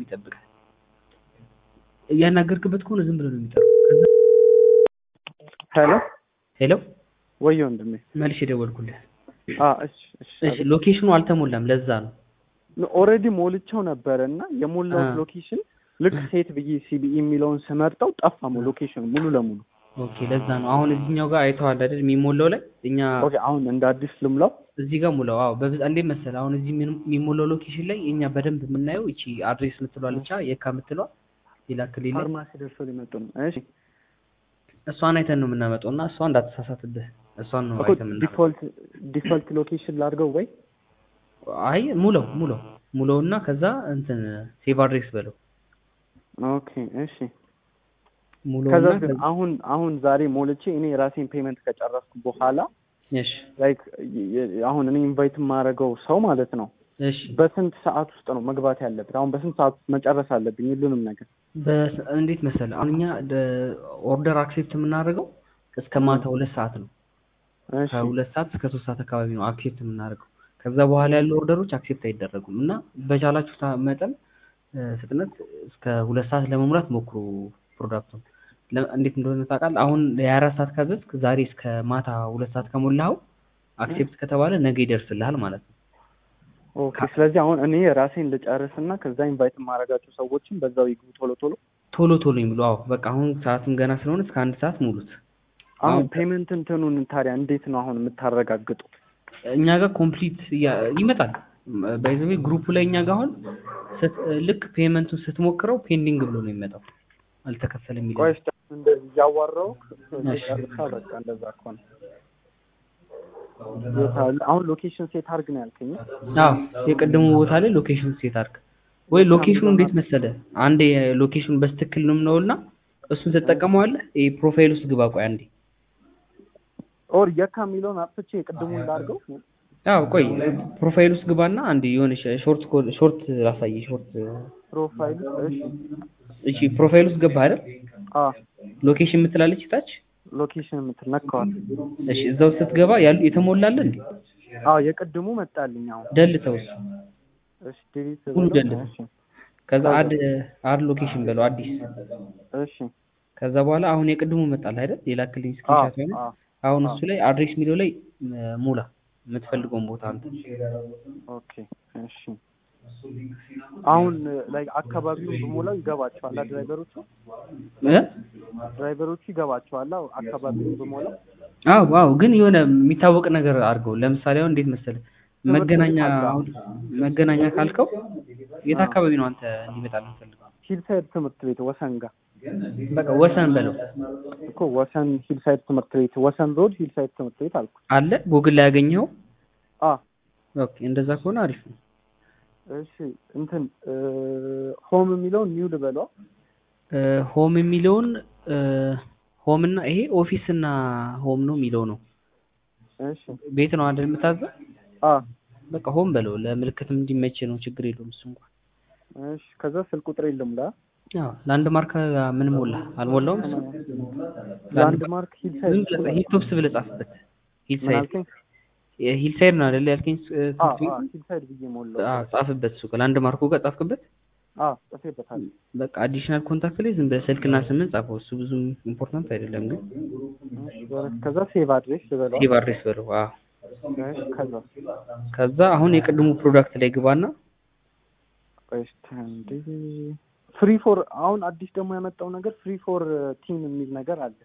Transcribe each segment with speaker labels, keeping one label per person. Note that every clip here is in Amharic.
Speaker 1: የሚጠብቅህ። እያናገርክበት ከሆነ ዝም ብሎ ነው የሚጠራው። ከዛ
Speaker 2: ሄሎ
Speaker 1: ሄሎ
Speaker 2: ወይ ወንድሜ።
Speaker 1: መልሽ የደወልኩልህ።
Speaker 2: አ እሺ እሺ
Speaker 1: እሺ ሎኬሽኑ አልተሞላም፣ ለዛ ነው።
Speaker 2: ኦልሬዲ ሞልቼው ነበረ እና የሞላሁት
Speaker 1: አ።
Speaker 2: ሎኬሽን ልክ ሴት ብዬ ሲቢኢ የሚለውን ስመርጠው ጠፋ ሎኬሽኑ ሙሉ ለሙሉ።
Speaker 1: ኦኬ ለዛ ነው። አሁን እዚህኛው ጋር አይተዋል አይደል? የሚሞላው ላይ እኛ
Speaker 2: ኦኬ አሁን እንደ አዲስ ልምላው።
Speaker 1: እዚህ ጋር ሙላው። አዎ በብዛ እንዴት መሰለህ አሁን እዚህ ምን- የሚሞላው ሎኬሽን ላይ እኛ በደንብ የምናየው እቺ አድሬስ የምትለዋል ብቻ የካ የምትለዋ ሌላ ክልል ላይ
Speaker 2: ፋርማሲ ደርሶ ሊመጡ ነው። እሺ
Speaker 1: እሷን አይተን ነው የምናመጣው እና እሷ እንዳትሳሳትብህ እሷን ነው
Speaker 2: እኮ
Speaker 1: አይተን የምናመጣው።
Speaker 2: ዲፎልት ዲፎልት ሎኬሽን ላድርገው ወይ?
Speaker 1: አይ ሙለው ሙለው ሙለው እና ከዛ እንትን ሴቭ አድሬስ በለው
Speaker 2: ኦኬ እሺ።
Speaker 1: ሙለው
Speaker 2: ከዛ
Speaker 1: እና
Speaker 2: ግን አሁን አሁን ዛሬ ሞልቼ እኔ የራሴን ፔመንት ከጨረስኩ በኋላ
Speaker 1: እሺ
Speaker 2: ላይክ አሁን እኔ ኢንቫይት የማደርገው ሰው ማለት ነው
Speaker 1: እሺ
Speaker 2: በስንት ሰዓት ውስጥ ነው መግባት ያለበት? አሁን በስንት ሰዓት ውስጥ መጨረስ አለብኝ ሁሉንም ነገር?
Speaker 1: በስ- እንዴት መሰለህ አሁን እኛ ኦርደር አክሴፕት የምናደርገው እስከ ማታ ሁለት ሰዓት ነው።
Speaker 2: እሺ
Speaker 1: ከሁለት ሰዓት እስከ ሶስት ሰዓት አካባቢ ነው አክሴፕት የምናደርገው። ከዛ በኋላ ያሉ ኦርደሮች አክሴፕት አይደረጉም እና በቻላችሁ ታ- መጠን እ፣ ፍጥነት እስከ ሁለት ሰዓት ለመሙላት ሞክሩ ፕሮዳክቱን። ለ- እንዴት እንደሆነ ታውቃለህ? አሁን የአራት ሰዓት ካዘዝክ ዛሬ እስከ ማታ ሁለት ሰዓት ከሞላኸው አክሴፕት ከተባለ ነገ ይደርስልሃል ማለት ነው።
Speaker 2: ኦኬ። ስለዚህ አሁን እኔ ራሴን ልጨርስና ከዛ ኢንቫይት የማደርጋቸው ሰዎችን በዛው ይግቡ ቶሎ ቶሎ።
Speaker 1: ቶሎ ቶሎ የሚሉ አዎ፣ በቃ አሁን ሰዓትም ገና ስለሆነ እስከ አንድ ሰዓት ሙሉት።
Speaker 2: አሁን
Speaker 1: አሁን
Speaker 2: ፔመንት እንትኑን ታዲያ እንዴት ነው አሁን የምታረጋግጡት?
Speaker 1: እኛ ጋር ኮምፕሊት ይመጣል። ባይዘዌ ግሩፑ ላይ እኛ ጋር አሁን ስት- ልክ ፔመንቱን ስትሞክረው ፔንዲንግ ብሎ ነው የሚመጣው አልተከፈለም የሚለው
Speaker 2: ቆይ እስኪ እንደዚህ እያዋራሁ
Speaker 1: እሺ።
Speaker 2: ጨርሳ በቃ እንደዛ ከሆነ የት አለ? አሁን ሎኬሽን ሴት አድርግ ነው ያልከኝ?
Speaker 1: አዎ የቀደሙ ቦታ ላይ ሎኬሽን ሴት አድርግ ወይ ሎኬሽኑ እንዴት መሰለ አንዴ ሎኬሽኑ በስትክክል ነው የምነውና እሱን ትጠቀመዋለህ ይሄ ፕሮፋይል ውስጥ ግባ ቆይ አንዴ
Speaker 2: ኦር የካ የሚለውን አጥፍቼ የቅድሙን ላድርገው?
Speaker 1: አዎ ቆይ ፕሮፋይል ውስጥ ግባና አንዴ የሆነ ሾርት ሾርት ላሳይ ሾርት
Speaker 2: ፕሮፋይል እሺ።
Speaker 1: እሺ ፕሮፋይል ውስጥ ገባ አይደል
Speaker 2: አ
Speaker 1: ሎኬሽን የምትላለች ታች
Speaker 2: ሎኬሽን የምትል ነካዋል።
Speaker 1: እሺ እዛው ስትገባ ያሉ የተሞላለ እንዴ
Speaker 2: አዎ የቅድሙ መጣልኝ አሁን።
Speaker 1: ደልተው እሱ
Speaker 2: እሺ ዲሊት
Speaker 1: ሁሉ
Speaker 2: ብለው፣
Speaker 1: ደልተው
Speaker 2: እሺ
Speaker 1: ከዛ አድ አድ ሎኬሽን በለው አዲስ
Speaker 2: እሺ
Speaker 1: ከዛ በኋላ አሁን የቅድሙ መጣል አይደል የላክልኝ
Speaker 2: አ
Speaker 1: ስክሪንሾት ማለት
Speaker 2: አ
Speaker 1: አሁን
Speaker 2: አ።
Speaker 1: እሱ ላይ አድሬስ የሚለው ላይ እ፣ ሙላ የምትፈልገውን ቦታ አንተ
Speaker 2: ኦኬ እሺ። አሁን ላይ አካባቢውን በሞላው ይገባቸዋል ድራይቨሮቹ
Speaker 1: እ?
Speaker 2: ድራይቨሮቹ ይገባቸዋል አዎ፣ አካባቢውን በሞላው
Speaker 1: አዎ አዎ ግን የሆነ የሚታወቅ ነገር አድርገው ለምሳሌ አሁን እንዴት መሰለህ መገናኛ
Speaker 2: ቤት አለ።
Speaker 1: አሁን መገናኛ ካልከው የት አካባቢ ነው አንተ እንዲመጣ የምትፈልገው
Speaker 2: ሂልሳይድ ትምህርት ቤት ወሰን ጋር
Speaker 1: በቃ ወሰን በለው
Speaker 2: እኮ ወሰን ሂልሳይድ ትምህርት ቤት ወሰን ሮድ ሂልሳይድ ትምህርት ቤት አልኩ።
Speaker 1: አለ ጉግል ላይ ያገኘኸው
Speaker 2: አ
Speaker 1: ኦኬ እንደዛ ከሆነ አሪፍ ነው
Speaker 2: እሺ እንትን ሆም የሚለውን ኒው ልበለዋ።
Speaker 1: እ፣ ሆም የሚለውን እ፣ ሆም እና ይሄ ኦፊስ እና ሆም ነው የሚለው ነው
Speaker 2: እሺ
Speaker 1: ቤት ነው አይደል የምታዘው
Speaker 2: አ
Speaker 1: በቃ ሆም በለው ለምልክትም እንዲመች ነው ችግር የለውም እሱ እንኳን
Speaker 2: እሺ ከዛ ስልክ ቁጥር የለም ላ
Speaker 1: አዎ ላንድ ማርክ ምን ሞላ አልሞላውም እሱ
Speaker 2: ላንድ ማርክ ሂልሳይድ
Speaker 1: ዝም ብለህ ሂልቶፕስ ብለህ ጻፍበት
Speaker 2: ምን
Speaker 1: ሂልሳይድ
Speaker 2: አልከኝ?
Speaker 1: ሂልሳይድ ነው አይደል ያልከኝ እ፣
Speaker 2: አ
Speaker 1: ትምህርት
Speaker 2: አ
Speaker 1: ቤቱ?
Speaker 2: ሂልሳይድ ብዬ ሞላው።
Speaker 1: አዎ ጻፍበት እሱ ጋር ላንድ ማርኩ ጋር ጻፍክበት
Speaker 2: አ ጽፌበታለሁ።
Speaker 1: በቃ አዲሽናል ኮንታክት ላይ ዝም ብለህ ስልክና ስምን ጻፈው እሱ ብዙም ኢምፖርታንት አይደለም ግን
Speaker 2: ከዛ ሴቭ አድሬስ ልበለዋ።
Speaker 1: ሴቭ አድሬስ በለው አዎ
Speaker 2: እሺ ከዛ
Speaker 1: ከዛ አሁን የቅድሙ ፕሮዳክት ላይ ግባና
Speaker 2: ቆይ እስኪ አንዴ ፍሪ ፎር አሁን አዲስ ደግሞ ያመጣው ነገር ፍሪ ፎር ቲም የሚል ነገር አለ።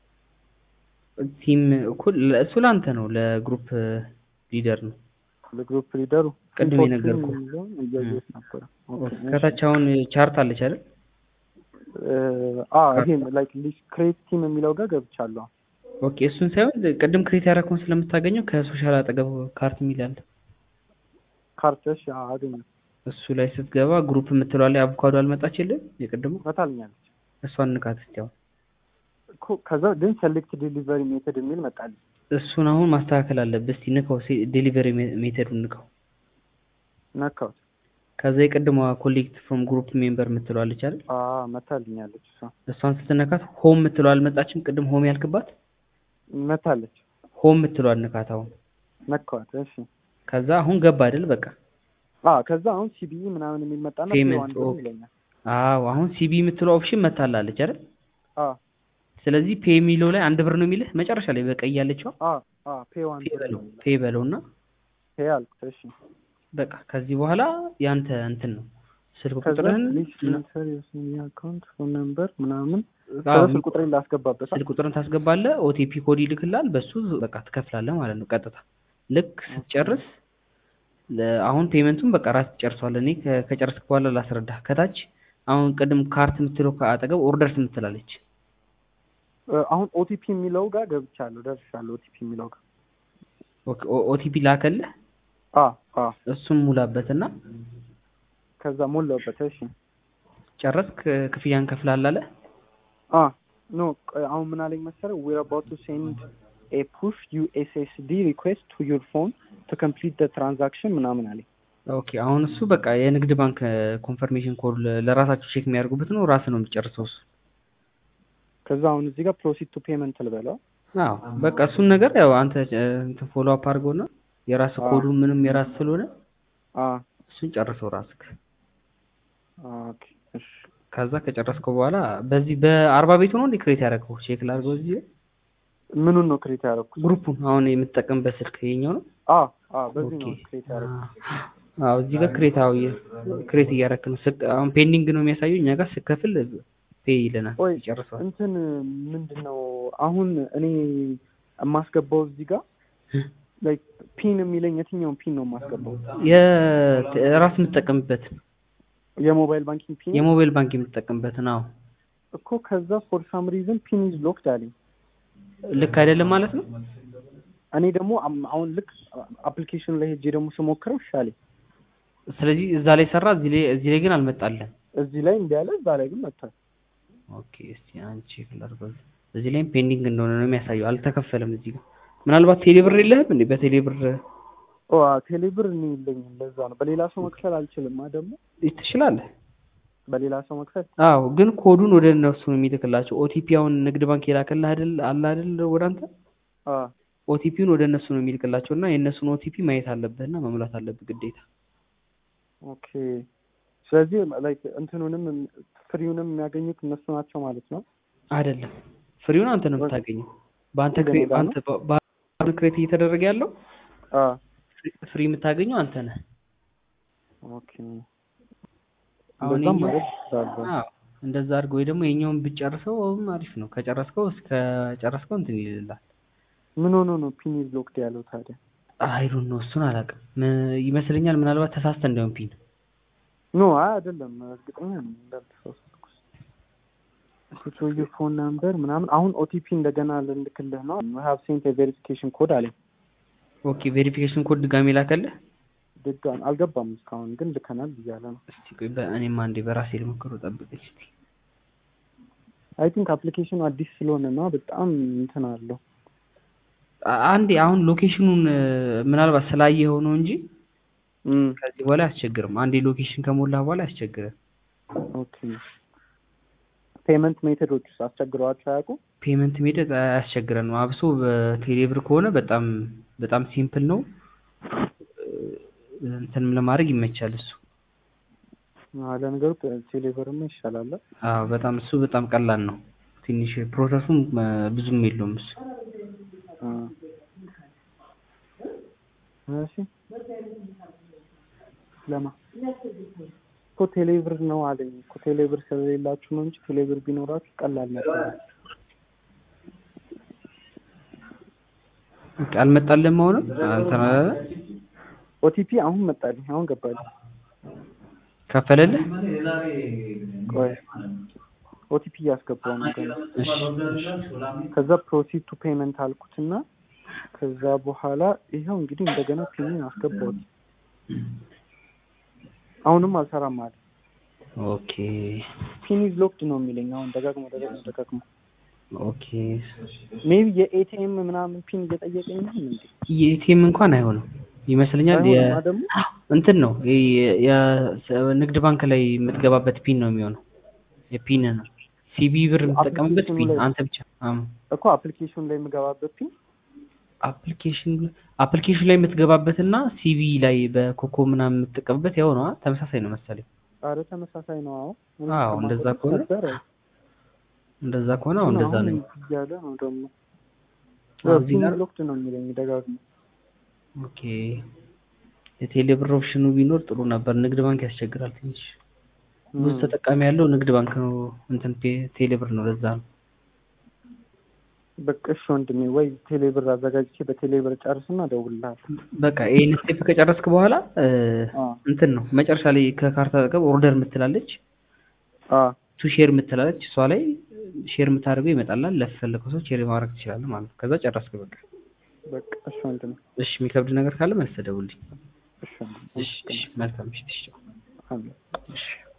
Speaker 1: ቲም እኩል እሱ ለአንተ ነው ለግሩፕ ሊደር ነው
Speaker 2: ለግሩፕ ሊደሩ
Speaker 1: ቅድም
Speaker 2: Free for
Speaker 1: የነገርኩህ።
Speaker 2: team የሚለውን እያየሁት ነበረ። ኦኬ፣
Speaker 1: ከታች አሁን ቻርት አለች አይደል
Speaker 2: እ፣ አ ይሄም ላይክ ክሬት ቲም የሚለው ጋር ገብቻለሁ።
Speaker 1: ኦኬ እሱን ሳይሆን ቅድም ክሬት ያደረከውን ስለምታገኘው ከሶሻል አጠገብ ካርት የሚል አለ
Speaker 2: ካርተሽ አገኘ
Speaker 1: እሱ ላይ ስትገባ ግሩፕ የምትለዋ ላይ አቮካዶ አልመጣችልህ የቅድሙ
Speaker 2: መታልኛለች
Speaker 1: እሷን ንካት እስኪ አሁን
Speaker 2: እኮ ከዛ ግን ሴሌክት ዴሊቨሪ ሜተድ የሚል መጣልኝ።
Speaker 1: እሱን አሁን ማስተካከል አለብህ እስኪ ንካው ዴሊቨሪ ሜተዱን ንካው
Speaker 2: ነካሁት።
Speaker 1: ከዛ የቅድሟ ኮሌክት ፍሮም ግሩፕ ሜምበር የምትለዋለች አይደል
Speaker 2: አ መታልኛለች እሷ
Speaker 1: እሷን ስትነካት ሆም የምትለዋ አልመጣችም ቅድም ሆም ያልክባት
Speaker 2: መታለች።
Speaker 1: ሆም የምትለዋ ንካት አሁን
Speaker 2: ነካዋት። እሺ
Speaker 1: ከዛ አሁን ገባ አይደል በቃ
Speaker 2: አ ከዛ አሁን ሲቢኢ ምናምን የሚል መጣና
Speaker 1: Payment,
Speaker 2: ፔዋን ብር
Speaker 1: ኦኬ።
Speaker 2: ይለኛል።
Speaker 1: አዎ አሁን ሲቢ የምትለው ኦፕሽን መታላለች አይደል?
Speaker 2: አ
Speaker 1: ስለዚህ ፔ የሚለው ላይ አንድ ብር ነው የሚልህ መጨረሻ ላይ በቀይ ያለችው
Speaker 2: አ አ ፔዋን
Speaker 1: ፔ
Speaker 2: ብር
Speaker 1: በለው
Speaker 2: ነው
Speaker 1: ፔ በለውና
Speaker 2: ፔ አልኩት። እሺ
Speaker 1: በቃ ከዚህ በኋላ ያንተ እንትን ነው ስልክ
Speaker 2: ከዛ
Speaker 1: ቁጥርህን
Speaker 2: ፕሊዝ ኢንተር ዩር አካውንት ፎን ነምበር ምናምን
Speaker 1: አዎ፣
Speaker 2: ከዛ ስልክ ቁጥሬን ላስገባበት
Speaker 1: ስልክ ቁጥርን ታስገባለህ። ኦቲፒ ኮድ ይልክላል። በሱ በቃ ትከፍላለህ ማለት ነው ቀጥታ። ልክ ስትጨርስ ለ- አሁን ፔመንቱን በቃ ራስ ትጨርሰዋለህ። እኔ ከ- ከጨረስክ በኋላ ላስረዳህ። ከታች አሁን ቅድም ካርት የምትለው ከአጠገብ ኦርደርስ የምትላለች
Speaker 2: እ፣ አሁን ኦቲፒ የሚለው ጋር ገብቻለሁ ደርሻለሁ። ኦቲፒ የሚለው ጋር
Speaker 1: ኦቲፒ ላከልህ።
Speaker 2: አ አ
Speaker 1: እሱም ሙላበትና
Speaker 2: ከዛ ሞላሁበት። እሺ
Speaker 1: ጨረስክ፣ ክፍያን ከፍላል አለ።
Speaker 2: አ ኖ ቆይ፣ አሁን ምን አለኝ መሰለህ ዊር አባውት ቱ ሴንድ ኤ ፑሽ ዩኤስኤስዲ ሪኩዌስት ቱ ዩር ፎን ቱ ኮምፕሊት ደ ትራንዛክሽን ምናምን አለኝ።
Speaker 1: ኦኬ አሁን እሱ በቃ የንግድ ባንክ ኮንፈርሜሽን ኮድ ለራሳቸው ቼክ የሚያደርጉበት ነው። ራስ ነው የሚጨርሰው እሱ።
Speaker 2: ከዛ አሁን እዚህ ጋር ፕሮሲድ ቱ ፔመንት ልበለው።
Speaker 1: አዎ በቃ እሱን ነገር ያው አንተ እ፣ እንትን ፎሎ አፕ አድርገውና የራስ
Speaker 2: አዎ።
Speaker 1: ኮዱ ምንም የራስ ስለሆነ
Speaker 2: አ
Speaker 1: እሱን ጨርሰው ራስክ።
Speaker 2: ኦኬ እሺ
Speaker 1: ከዛ ከጨረስከው በኋላ በዚህ በአርባ ቤቱ ነው እንዴ ክሬት ያደረገው? ቼክ ላድርገው እዚህ ላይ
Speaker 2: ምኑን ነው ክሬት ያደረኩት?
Speaker 1: ግሩፑን አሁን የምትጠቀምበት ስልክ ይሄኛው ነው።
Speaker 2: አ አ በዚህ
Speaker 1: ኦኬ
Speaker 2: ነው ክሬት ያደረኩት።
Speaker 1: አዎ እዚህ ጋር ክሬት አው ክሬት እያደረክ ነው። ስቅ- አሁን ፔንዲንግ ነው የሚያሳየው። እኛ ጋር ስከፍል ፔ ይለናል።
Speaker 2: ቆይ
Speaker 1: ይጨርሰዋል።
Speaker 2: እንትን ምንድን ነው አሁን እኔ የማስገባው እዚህ ጋር ላይክ ፒን የሚለኝ የትኛውን ፒን ነው የማስገባው?
Speaker 1: የራስ የምትጠቀምበት
Speaker 2: የሞባይል ባንኪንግ ፒን
Speaker 1: የሞባይል ባንክ የምትጠቀምበት ነው።
Speaker 2: እኮ ከዛ ፎር ሳም ሪዝን ፒን ኢዝ ሎክድ አለኝ።
Speaker 1: ልክ አይደለም ማለት ነው።
Speaker 2: እኔ ደግሞ አም- አሁን ልክ አፕሊኬሽኑ ላይ ሄጄ ደግሞ ስሞክረው ይሻለኝ።
Speaker 1: ስለዚህ እዛ ላይ ሰራ፣ እዚህ ላይ እዚህ ላይ ግን አልመጣለን።
Speaker 2: እዚህ ላይ እንዲህ ያለ እዛ ላይ ግን መጥቷል።
Speaker 1: ኦኬ እስቲ አንቺ ቼክ ላድርገው። እዚህ ላይም ፔንዲንግ እንደሆነ ነው የሚያሳየው። አልተከፈለም እዚህ ጋር። ምናልባት ቴሌብር የለህም እንዴ? በቴሌብር
Speaker 2: ኦ ቴሌብር እኔ የለኝም። ለዛ ነው በሌላ ሰው መክፈል አልችልም። አ ደግሞ
Speaker 1: ትችላለህ።
Speaker 2: በሌላ ሰው መክፈል
Speaker 1: አዎ ግን ኮዱን ወደ እነሱ ነው የሚልክላቸው። ኦቲፒ አሁን ንግድ ባንክ የላከልህ አይደል አለ አይደል ወደ አንተ
Speaker 2: አ
Speaker 1: ኦቲፒውን ወደ እነሱ ነው የሚልክላቸው እና የእነሱን ኦቲፒ ማየት አለብህና መሙላት አለብህ ግዴታ።
Speaker 2: ኦኬ። ስለዚህ ላይክ እንትኑንም ፍሪውንም የሚያገኙት እነሱ ናቸው ማለት ነው።
Speaker 1: አይደለም ፍሪውን አንተ ነው የምታገኘው። በአንተ
Speaker 2: እንደኔ
Speaker 1: ክሬ-
Speaker 2: ጋር
Speaker 1: አንተ በ- በአንተ ክሬት እየተደረገ ያለው
Speaker 2: አ
Speaker 1: ፍሪ- ፍሪ የምታገኘው አንተ ነህ።
Speaker 2: ኦኬ።
Speaker 1: አሁን
Speaker 2: እንደዛም
Speaker 1: የኛው-
Speaker 2: ማለት ይችላል።
Speaker 1: አዎ እንደዛ አድርገው ወይ ደግሞ የኛውን ብትጨርሰው አሁን አሪፍ ነው። ከጨረስከው እስከ ጨረስከው እንትን ይልላል።
Speaker 2: ምን ሆኖ ነው ፒን ኢዝ ሎክድ ያለው ታዲያ?
Speaker 1: አይዶን ነው እሱን አላውቅም ም- ይመስለኛል። ምናልባት ተሳስተ እንዳይሆን ፒን
Speaker 2: ኖ አይ አይደለም፣ እርግጠኛ ነኝ እንዳልተሳሳትኩ። ፑት ዩር ፎን ናምበር ምናምን አሁን ኦቲፒ እንደገና ልልክልህ ነው። ሀቭ ሴንት ቬሪፊኬሽን ኮድ አለኝ።
Speaker 1: ኦኬ ቬሪፊኬሽን ኮድ ድጋሜ ላከልህ።
Speaker 2: ድጋሚ አልገባም እስካሁን ግን ልከናል ብያለ ነው።
Speaker 1: እስቲ ቆይ በእኔም አንዴ በራሴ ልሞክረው፣ ጠብቀኝ እስቲ።
Speaker 2: አይ ቲንክ አፕሊኬሽኑ አዲስ ስለሆነ ነው በጣም እንትን አለው።
Speaker 1: አ- አንዴ አሁን ሎኬሽኑን እ፣ ምናልባት ስላየኸው ነው እንጂ
Speaker 2: እም
Speaker 1: ከዚህ በኋላ አያስቸግርም። አንዴ ሎኬሽን ከሞላ በኋላ አያስቸግርም።
Speaker 2: ኦኬ። ፔመንት ሜተዶች ውስጥ አስቸግረዋቸው አያውቁም?
Speaker 1: ፔመንት ሜተድ አያስቸግረንም። አብሶ በቴሌብር ከሆነ በጣም በጣም ሲምፕል ነው። እ፣ እንትንም ለማድረግ ይመቻል እሱ።
Speaker 2: አዎ፣ ለነገሩ ቴሌብርማ ይሻላል።
Speaker 1: አዎ በጣም እሱ በጣም ቀላል ነው። ትንሽ ፕሮሰሱም እ፣ ብዙም የለውም እሱ።
Speaker 2: አ እሺ ለማ እኮ ቴሌብር ነው አለኝ እኮ ቴሌብር ስለሌላችሁ ነው እንጂ ቴሌብር ቢኖራችሁ ቀላል ነበር።
Speaker 1: በቃ አልመጣልህም አሁንም እንትን አላለ
Speaker 2: ኦቲፒ አሁን መጣልኝ፣ አሁን ገባልኝ።
Speaker 1: ከፈለልህ?
Speaker 2: ቆይ ኦቲፒ እያስገባው ነው ገና።
Speaker 1: እሺ
Speaker 2: ከዛ ፕሮሲድ ቱ ፔመንት አልኩትና ከዛ በኋላ ይኸው እንግዲህ እንደገና ፒንን አስገባሁት። አሁንም አልሰራም አለ።
Speaker 1: ኦኬ
Speaker 2: ፒን ኢዝ ሎክድ ነው የሚለኝ አሁን ደጋግሞ ደጋግሞ ደጋግሞ
Speaker 1: ኦኬ
Speaker 2: ሜቢ የኤቲኤም ምናምን ፒን እየጠየቀኝ ነው እንዴ?
Speaker 1: የኤቲኤም እንኳን አይሆንም ይመስለኛል። የ
Speaker 2: አይሆንማ ደግሞ
Speaker 1: እንትን ነው የ- የ- ንግድ ባንክ ላይ የምትገባበት ፒን ነው የሚሆነው። የፒን ነው ሲቢ ብር የምትጠቀምበት
Speaker 2: አፕሊኬሽኑ
Speaker 1: ፒን
Speaker 2: ላይ-
Speaker 1: አንተ ብቻ። አም
Speaker 2: እኮ አፕሊኬሽን ላይ የምገባበት ፒን
Speaker 1: አፕሊኬሽን አፕሊኬሽን ላይ የምትገባበትና ሲቪ ላይ በኮከብ ምናምን የምትጠቀምበት ያው ነው አ? ተመሳሳይ ነው መሰለኝ።
Speaker 2: ኧረ ተመሳሳይ ነው። አዎ እኔ
Speaker 1: አዎ እንደዛ
Speaker 2: እስከማውቀው
Speaker 1: ከሆነ
Speaker 2: ነበር።
Speaker 1: እንደዛ ከሆነ አዎ
Speaker 2: ግን
Speaker 1: እንደዛ
Speaker 2: አሁን
Speaker 1: ነው።
Speaker 2: እያለ ነው ደግሞ
Speaker 1: አዎ፣ እዚህ
Speaker 2: ፒን
Speaker 1: ጋር
Speaker 2: ሎክድ ነው የሚለኝ ደጋግሞ።
Speaker 1: ኦኬ የቴሌብር ኦፕሽኑ ቢኖር ጥሩ ነበር። ንግድ ባንክ ያስቸግራል ትንሽ። ብዙ
Speaker 2: እም፣
Speaker 1: ተጠቃሚ ያለው ንግድ ባንክ ነው፣ እንትን ቴ- ቴሌብር ነው። ለዛ ነው።
Speaker 2: በቃ እሺ ወንድሜ፣ ወይ ቴሌብር አዘጋጅቼ በቴሌብር ጨርስና እደውልልሃለሁ።
Speaker 1: በቃ ይሄን ስቴፕ ከጨረስክ በኋላ እ፣
Speaker 2: አ
Speaker 1: እንትን ነው መጨረሻ ላይ ከካርታ አጠገብ ኦርደር የምትላለች
Speaker 2: አ
Speaker 1: ቱ ሼር የምትላለች እሷ ላይ ሼር የምታደርገው ይመጣላል። ለፈለገው ሰው ሼር ማድረግ ትችላለህ ማለት ነው። ከዛ ጨረስክ በቃ።
Speaker 2: በቃ እሺ ወንድሜ፣
Speaker 1: እሺ የሚከብድ ነገር ካለ መልስ ደውልልኝ።
Speaker 2: እሺ ወንድሜ፣
Speaker 1: እሺ እሺ መልካም ምሽት። እሺ
Speaker 2: አሜን።
Speaker 1: እሺ